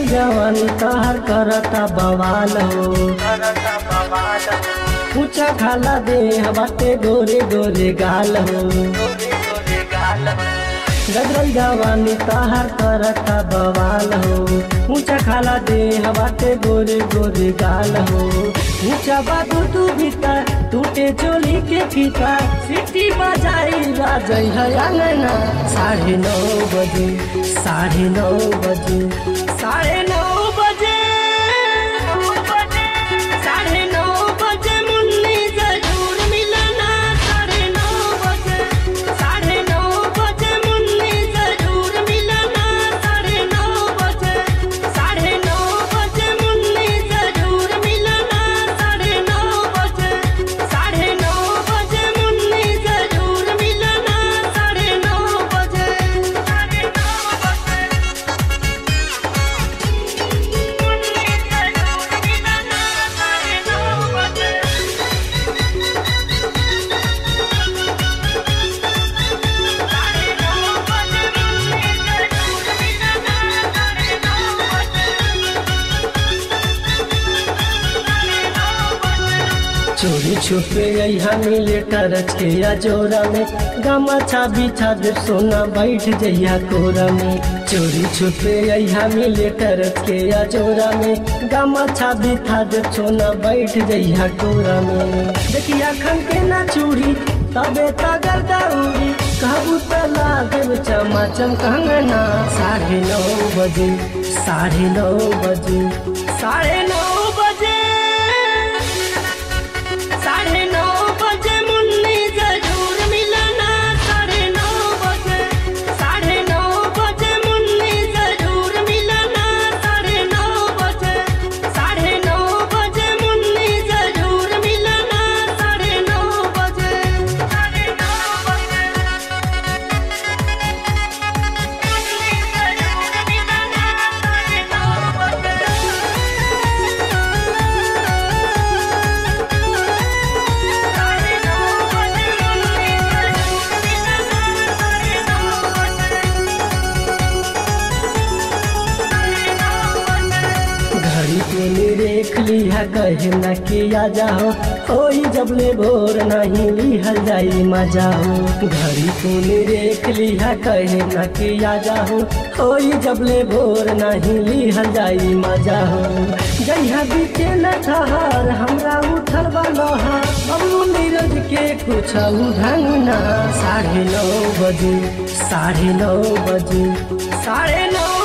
जवानी तहर करता बवाल हो ऊंचा खाला दे बाटे गोरे गोरे गाल हो गदरल जवानी तहर करता बवाल हो ऊंचा खाला दे बाटे गोरे गोरे गाल हो ऊंचा बाबू तू भीतर टूटे चोली के फीता सिटी बजाई राजई है अंगना साढ़े नौ बजे साढ़े नौ बजे साढ़े नौ बजे साढ़े नौ बजे मुन्नी जरूर मिलना साढ़े नौ बजे साढ़े नौ बजे मुन्नी जरूर मिलना साढ़े नौ बजे साढ़े नौ बजे मुन्नी जरूर मिलना साढ़े नौ बजे साढ़े नौ बजे मुन्नी जरूर मिलना साढ़े नौ बजे साढ़े नौ बजे मुन्नी जरूर मिलना साढ़े नौ बजे साढ़े नौ बजे मुन्नी जरूर मिलना साढ़े नौ बजे साढ़े नौ बजे चोरी छुपे यहाँ मिले टरच के या जोरा में गमछा बिछा दे सोना बैठ जइया कोरा में चोरी छुपे यहाँ मिले टरच के या जोरा में गमछा बिछा दे सोना बैठ जइया कोरा में देखिया खन के ना चूड़ी तबे तगर दौड़ी कहबू त लागे चमाचम कंगना साढ़े नौ बजे साढ़े नौ बजे साढ़े नौ बजे साढ़े नौ बजे मुन्नी जरूर मिलना साढ़े नौ बजे साढ़े नौ बजे मुन्नी जरूर मिलना साढ़े नौ बजे साढ़े नौ बजे मुन्नी जरूर मिलना साढ़े नौ बजे साढ़े नौ बजे मुन्नी जरूर मिलना साढ़े नौ साढ़े नौ बजे मुन्नी जरूर मिलना साढ़े नौ बजे साढ़े नौ बजे घड़ी के निरेख लिहा कहे न किया जाओ होई जबले भोर नहीं लिहल जाई मजा हो घड़ी को निरेख लिहा कहे न किया जाओ होई जबले भोर नहीं लिहल जाई मजा हो जइहा बीते न ठहर हमरा उठल बा लोहा अबू नीरज के कुछ ढंगना साढ़े नौ बजे साढ़े नौ बजे साढ़े नौ